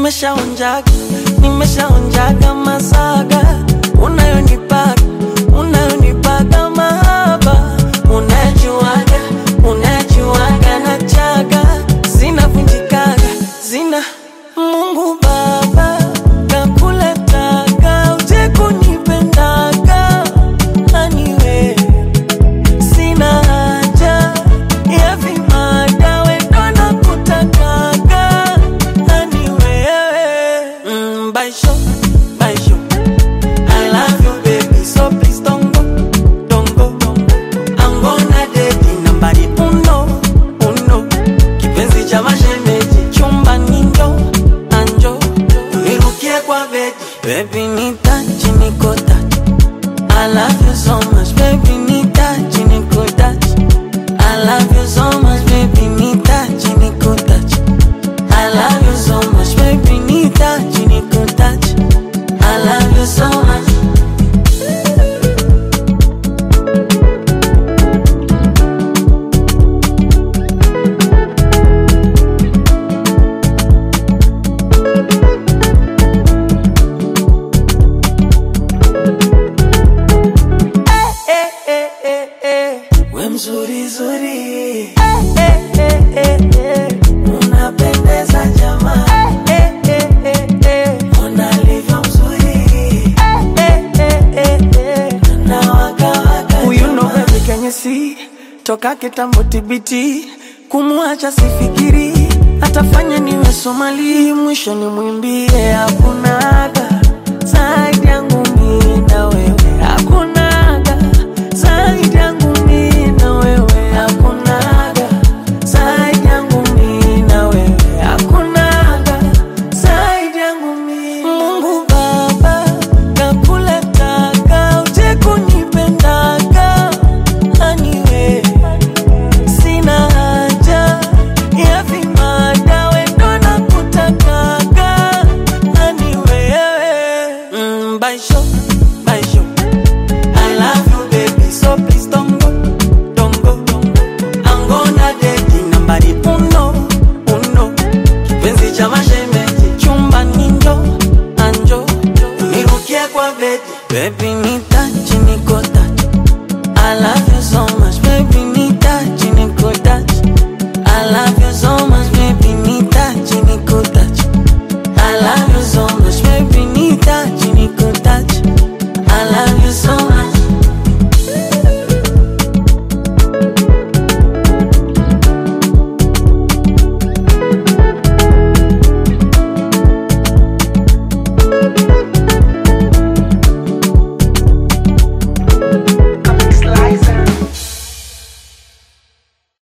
nimeshaonjaga nimeshaonjaga masaga unayonipaga unayonipaga mahaba unajuaga unajuaga na chaga zinavunjikaga zina Mungu Baba kakuletaga uje kunipendaga aniwe sina haja ya vimada wendo na kutakaga ani wewe mm, baisho baisho I love you baby so please don't go don't go I'm gonna date nambari uno uno kipenzi cha mashemeji chumba ninjo anjo nirukie kwa bedi baby nitachi niko tachi I love you so much, baby, nitachi nikutachi. I love you so much, baby, nitachi nikutachi. I love you so much, baby, nitachi nikutachi. I love you so much. Eh, eh, eh, eh. We mzuri zuri eh, eh, eh, eh, eh. Unapendeza jamaa eh, eh, eh, eh. Unalivyo mzuri eh, eh, eh, eh. Na waka waka Huyu ndo baby kenye si toka kitambo tibiti kumwacha sifikiri atafanya niwe Somali mwisho nimwimbie hakuna